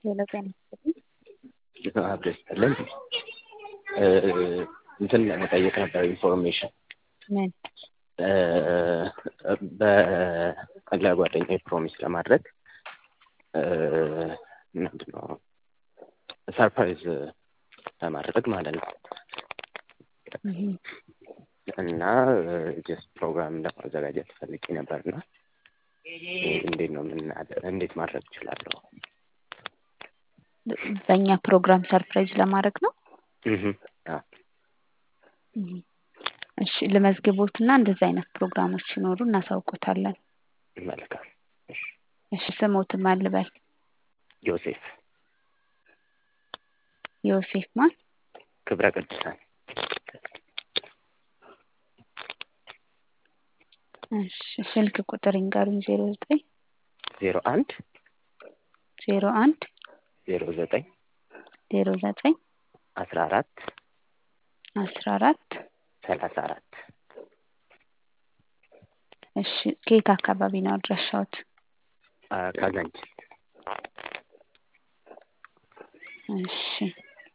ሌላ ጤና ይስጥልኝ። አብረን ስጥልን እንትን ለመጠየቅ ነበር ኢንፎርሜሽን ምን ለጓደኛ ፕሮሚስ ለማድረግ ምንድን ነው ሰርፕራይዝ ለማድረግ ማለት ነው እና ጀስት ፕሮግራም ለማዘጋጀት ፈልጌ ነበርና እንዴት ነው ምን እንዴት ማድረግ እችላለሁ? በእኛ ፕሮግራም ሰርፕራይዝ ለማድረግ ነው። እሺ ልመዝግቦትና እንደዚህ አይነት ፕሮግራሞች ሲኖሩ እናሳውቆታለን። መልካም። እሺ ስሞትም አልበል ዮሴፍ ዮሴፍ ማን? ክብረ ቅዱሳን እሺ ስልክ ቁጥር ይንገሩኝ። ዜሮ ዘጠኝ ዜሮ አንድ ዜሮ አንድ ዜሮ ዘጠኝ ዜሮ ዘጠኝ አስራ አራት አስራ አራት ሰላሳ አራት እሺ ከየት አካባቢ ነው አድራሻዎት? ካዛንች እሺ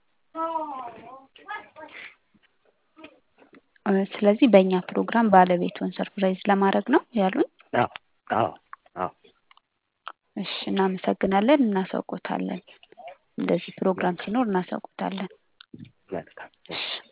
ስለዚህ በእኛ ፕሮግራም ባለቤቱን ሰርፕራይዝ ለማድረግ ነው ያሉን? አዎ አዎ አዎ እሺ እናመሰግናለን። እናሳውቆታለን። እንደዚህ ፕሮግራም ሲኖር እናሳውቆታለን። መልካም እሺ